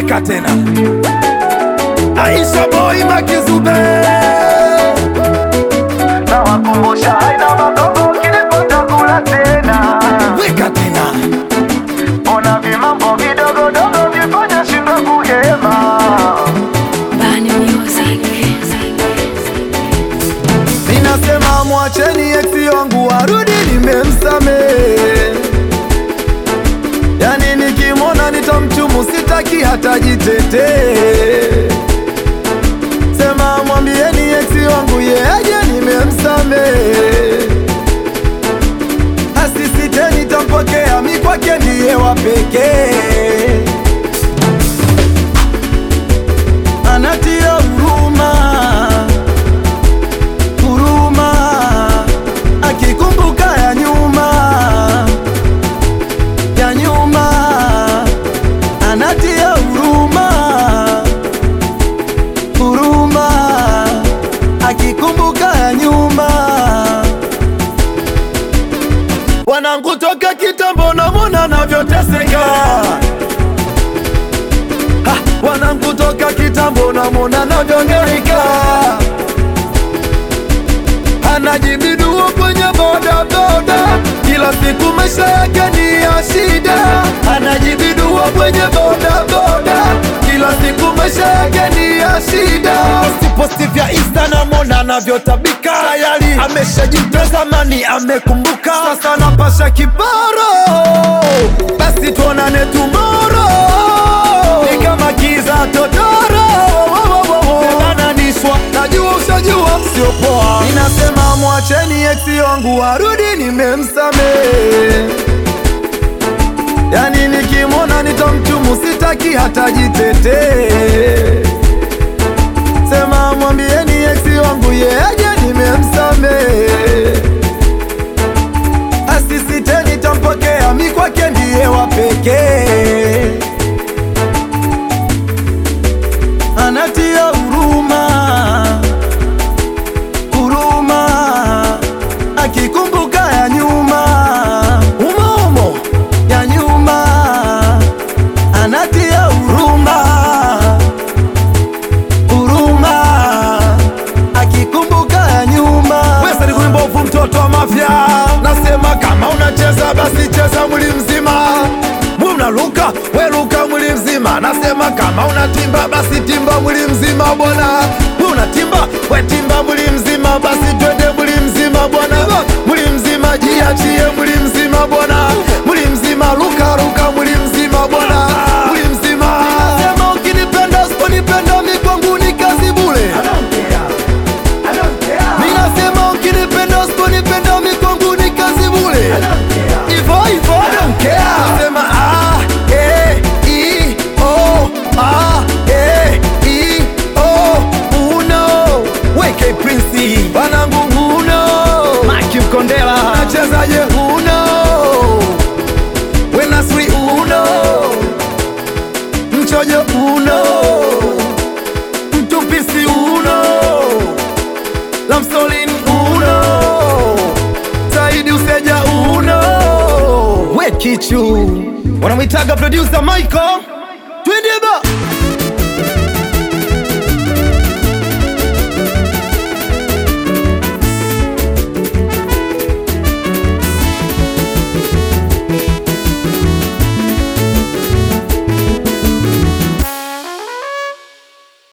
weka tena Aisha boy Makizube na wakumbusha haina magogo kilipata kula tena weka tena ona vimambo vidogodogo vifanya shindwa kuhema Bani Music. Ninasema mwacheni eksi wangu warudi, nimemsame. Yani nikimwona nitamchumu, sitaki hata jitetee. Sema mwambieni eksi wangu yeje, nimemsame. Asisite nitampokea, mi kwake ndiye wa pekee. Anatia huruma huruma akikumbuka ya nyuma ya nyuma anatia huruma huruma akikumbuka ya nyuma wanangu toka kitambo namona navyoteseka Ha, wanangu toka kitambo namona navyongeika anajibiduo kwenye bodaboda, kila siku maisha yake ni ya shida. Anajibiduo kwenye bodaboda, kila siku maisha yake ni ya shida. Posti vya Insta namwona anavyotabika, tayari ameshajitoa zamani, amekumbuka sasa napasha kibaro, basi tuonane tomorrow, ni kama kiza totoro Bebananishwa, najua ushajua sio poa. Ninasema mwacheni eksi wangu warudi, nimemsame. Yani nikimwona nitamchumu, sitaki hata jitetee. Sema mwambieni eksi wangu yeje, nimemsame. Asisite nitampokea, mi kwake ndiye wa pekee. anatia huruma huruma akikumbuka ya nyuma umoumo ya nyuma anatia huruma huruma akikumbuka ya nyuma wesa ni kuimbovu mtoto wa mafya nasema kama unacheza basi cheza mwili mzima mwe unaluka weluka mwili mzima nasema kama unatimba basi timba mwili mzima bwana mwe unatimba wetimba mwili mzima basi twende mwili mzima bwana mwili mzima jiachie mwili mzima bwana mwili mzima luka luka mwili mzima bwana mwili mzima nasema ukinipenda usiponipenda mi kwangu ni kazi bule Ninasema ukinipenda usiponipenda mi kwangu ni kazi bule Ivo ivo I don't care Nasema A, E, I, O, A, E, I, O, Uno Weke Prince Wanangu Uno Maki Mkondela Nachezaje Uno Wenasri Uno Mchojo Uno Mtupisi Uno Lamsolin Uno Saidi Useja Uno We Kichu wanamwitaga producer Michael Twende ba